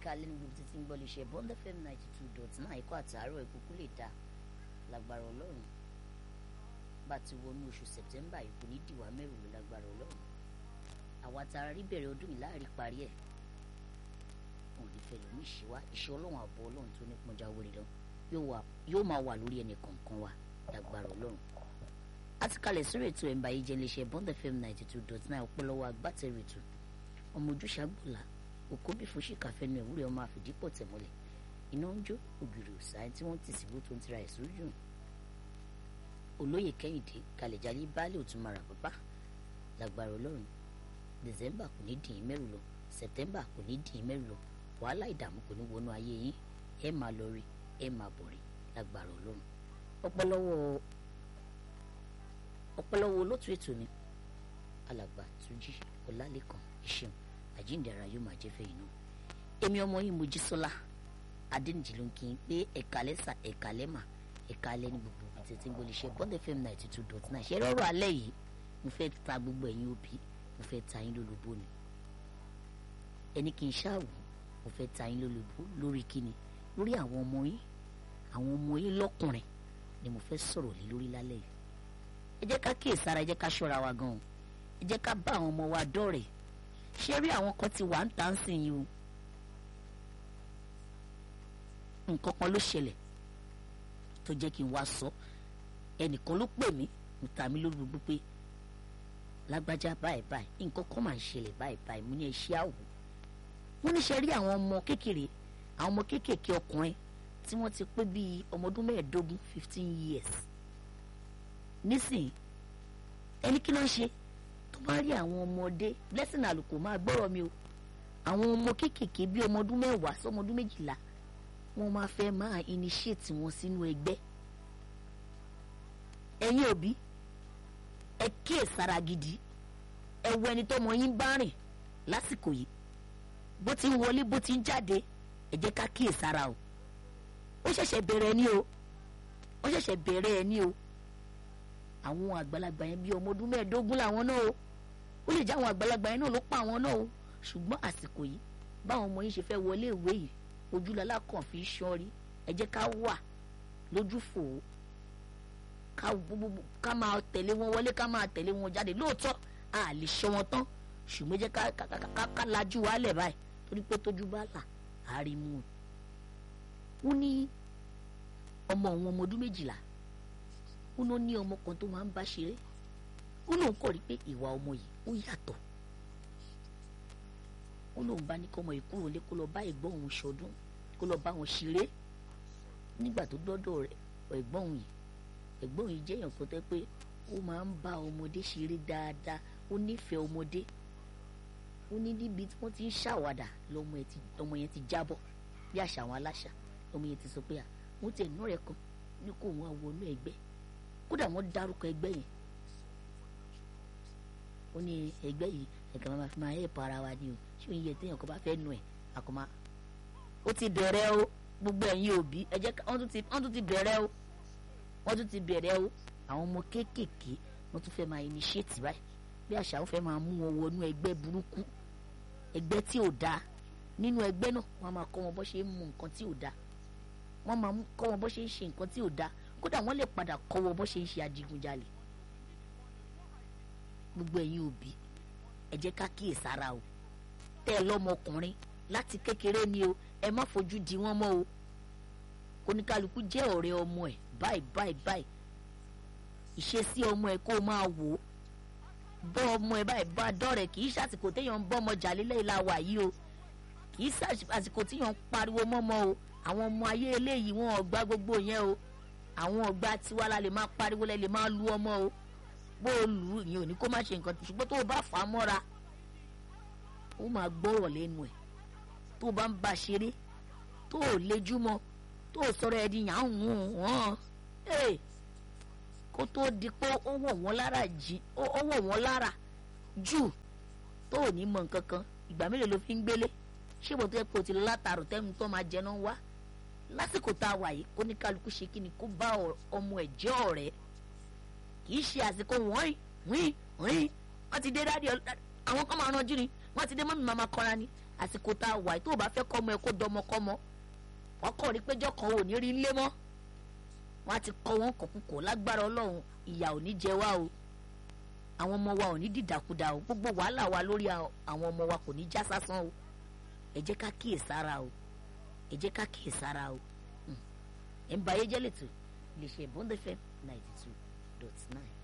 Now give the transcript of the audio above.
kalẹ̀ ní gbogbo títí ń gbọ́ lè ṣe bond fm ninety two dot nine ikọ́ àtàárọ̀ ìkúkú lè dá lágbára ọlọ́run bá ti wọnú oṣù september ìkú ní dìwà mẹ́rù ló lágbára ọlọ́run àwa tara rí bẹ̀rẹ̀ ọdún yìí láàrin parí ẹ̀ wọn ò ní fẹ́ lómi ìṣíwá iṣẹ́ ọlọ́run àbọ̀ ọlọ́run tó ní pọ́njá wọlé lọ yóò máa wà lórí ẹnì kọ̀ọ̀kan wa lágbára ọlọ́run àti kalẹ̀ sórí ètò ẹ̀mbà yìí jẹ́ iléeṣẹ́ bond fm ninety two dot nine ọpọlọwọ agbátẹrù ètò ọmọ ojúṣàgbọ̀là òkóbí fún ṣìkàfẹ́nu ẹ̀wúrẹ́ ọmọ àfìdípọ̀ tẹ̀mọ́lẹ̀ iná ń jó ògiri òsà tí wọ́n ti sìgbó tó ń tira ẹ̀ sójú olóyè kẹ́hìndé kalẹ̀jálí baálé òtúmọ̀rà pápá lágbára ọlọ́run december kò ní dìín mẹ́rù lọ september kò ní dìín mẹ́rù lọ wàhálà ìdààmú kò ní wọnú ayé yín ẹ máa lọ rí ẹ máa bọ̀ rí lágbára ọlọ́run ọpọlọwọ ọpọlọwọ olótú ètò ni alàgbà túnjí ọlálẹ́kan ìṣeun àjíǹdàrà yóò máa jẹ́ fẹ́yìn náà èmi ọmọ yìí mojísọ́lá adéǹjì ló ń kí n pé ẹ̀ka lẹ́sà ẹ̀ka lẹ́mà ẹ̀ka alẹ́ ní gbogbo ibi tètè ń gbọ́ lè ṣe bond fm ninety two dot nine ṣe rọrọ alẹ́ yìí mo fẹ́ ta gbogbo ẹ̀yin òbí mo fẹ́ ta yín lólobó ni ẹni kì í ṣáàwù mo fẹ́ ta yín lólobó lórí kíni lórí àwọn ọmọ yín àwọn ọmọ yín lọ́kùnrin ni mo fẹ́ sọ̀rọ̀ lé lórí lálẹ́ yìí ẹ jẹ́ ká kíyèsára ẹ jẹ́ ká ṣọ́ra wa gan-an ẹ jẹ́ ká bá àwọn ọmọ wa dọ́rẹ̀ẹ́ ṣé rí àwọn kan ti wà ń tà ń sìn yìí o nǹkan kan ló ṣẹlẹ̀ tó jẹ́ kí n wá sọ ẹnìkan ló pè mí mo ta mí lórí gbogbo pé lágbájá báyìí báyìí nǹkan kan máa ń ṣẹlẹ̀ báyìí báyìí mo ní ẹ ṣe àwò mo ní ṣe rí àwọn ọmọ kékeré àwọn ọmọ kéékèèké ọkùnrin tí wọ́n ti pé bíi ọmọ ọdún mẹ́ẹ̀ẹ́dógún fifteen years nísìnyí ẹni kí ló ń ṣe tó bá rí àwọn ọmọdé blessing àlùkò máa gbọ́rọ̀ mi o àwọn ọmọ kéékèèké bíi ọmọ ọdún mẹ́wàá sọmọ ọdún méjìlá wọ́n máa fẹ́ máa initiate wọn sínú ẹgbẹ́ ẹ̀yin òbí ẹ kíyèsára gidi ẹ wo ẹni tọ́mọ yín bá rìn lásìkò yìí bó ti ń wọlé bó ti ń jáde ẹ jẹ́ ká kíyèsára o ó ṣẹ̀ṣẹ̀ bẹ̀rẹ̀ ni o ó ṣẹ̀ṣẹ̀ bẹ̀rẹ̀ ẹ ní o àwọn àgbàlagbà yẹn bíi ọmọ ọdún mẹ́ẹ̀ẹ́dógún làwọn náà o ó lè jẹ́ àwọn àgbàlagbà yẹn náà ló pa àwọn náà o ṣùgbọ́n àsìkò yìí báwọn ọmọ yín ṣe fẹ́ wọlé ìwé yìí ojúlọ́lá kàn fi ṣọ́rí ẹ jẹ́ ká wà lójúfò ká máa tẹ̀lé wọn wọlé ká máa tẹ̀lé wọn jáde lóòótọ́ a lè ṣọ́ wọn tán ṣùgbọ́n jẹ́ ká lajú wálẹ̀ báyìí torí pé tójú bá là á rí mú un. wọ́n ní ọmọ òun ọmọ ọdún méjìlá wọ́n ló ní ọmọ kan tó máa ń bá ṣeré wọ́n lòun kọ̀ rí pé ìwà ọmọ yìí ó yàtọ̀ wọ́n lòun bá ní kọ́mọ yìí kúrò lé kó lọ bá ẹ̀gbọ́n òun ṣọdún kó lọ bá wọn ṣeré nígbà tó dọ́dọ̀ rẹ̀ ẹ̀gbọ́n òun yìí ẹ̀gbọ́n yìí jẹ́yàn kan tẹ́ pé ó máa ń bá ọmọdé ṣeré dáadáa ó nífẹ̀ẹ́ ọmọdé ó ní níbi tí wọ́n ti ń ṣàwàdà lọ́mọ yẹn ti jábọ̀ bí àṣà àwọn aláṣà ọmọ yẹn ti sọ pé à wọ́n ti ẹ̀nà rẹ̀ kan ní kó wọn wọnú ẹgbẹ́ kódà wọ́n dárúkọ ẹgbẹ́ yẹn ó ní ẹgbẹ́ yìí ẹ̀ka máa fi máa hẹ́ẹ̀pọ̀ ara wa ni o ṣé òun yẹ téèyàn kan bá fẹ́ nu ẹ̀ àkọ́má ó ti bẹ̀rẹ̀ o gbogbo ẹ̀yin òbí ẹ jẹ́ wọ́n tún ti bẹ̀rẹ̀ o wọ́n tún ti bẹ̀rẹ̀ o àwọn ọmọ kéékèèké wọ́n tún fẹ́ máa initiate báyìí bí àṣà ó fẹ́ máa mú wọn wọnú ẹgbẹ́ burúkú ẹgbẹ́ tí ò dáa nínú ẹgbẹ́ náà wọ́n máa kọ́ wọn bó ṣe ń mu nǹkan tí ò dáa wọ́n máa kọ́ wọn bó ṣe ń ṣe nǹkan tí ò dáa kódà wọ́n lè padà kọ́ wọn bó ṣe ń ṣe adigunjalè gbogbo ẹ̀yin òbí ẹ jẹ́ ká kíyèsára o tẹ́ ẹ lọ́mọkùnrin láti kékeré ni o ẹ má fojú di wọ́n mọ́ o kóníkálukú jẹ́ ọ̀rẹ́ ọmọ ẹ̀ báyìí báyìí báyìí ìṣesí ọmọ ẹ̀ kó o máa wò ó bọ́ ọmọ ẹ̀ báyìí bá dọ́rẹ̀ kì í ṣàsìkò téèyàn ń bọ́ ọmọ jà lílẹ̀ ìlà wà yìí o kì í ṣàsìkò téèyàn ń pariwo mọ́mọ́ o àwọn ọmọ ayé eléyìí wọn ọgbà gbogbo yẹn o àwọn ọgbà tiwa la lè máa pariwo lẹ lè máa lu ọmọ o bó o lù ú ìyẹn ò ní kó má ṣe nǹkan ṣùgbọ́n tó o bá fà á mọ́ra ó máa gbọ́rọ̀ lẹ́nu ẹ̀ tó o bá ń bá a ṣeré tó o lejú mọ́ tó o sọ̀rọ̀ ẹ̀ di yàn án hùn hàn kó tó di pé ó wọ̀ wọ́n lára jí ó wọ̀ wọ́n lára jù tó o ní mọ̀ nǹkan kan ìgbà mélòó ló fi ń gbélé ṣé mo tó yẹ kó o ti látàrò tẹ́mu tó máa jẹ náà wá lásìkò tá a wà yìí kó ní kálukú ṣe kí ni kó bá ọmọ ẹ̀ jẹ́ ọ̀rẹ́ kì í ṣe àsìkò wọ́n wín wín wọ́n ti dé dáàdi àwọn kan máa ranjú ni wọ́n ti dé mọ́mí màmá kọ́ra ni àsìkò tá a wà tó o bá fẹ́ kọ́mọ ẹ kó dọmọkọ́mọ wọ́n kọ́ rí péjọ kan ò ní rí ńlé mọ́ wọ́n á ti kọ́ wọn kọ̀kúkọ̀ lágbára ọlọ́run ìyà ò ní jẹ wá o àwọn ọmọ wa ò ní dìdàkudà o gbogbo wàhálà wa lórí àwọn ọmọ wa kò ní já sásán o ẹ jẹ́ ká kíyèsára o ẹ jẹ́ ká kíyèsára o ẹ̀ ń ba ayé jẹ́ lẹ́tọ̀ lè ṣe bond fm ninety two dot nine.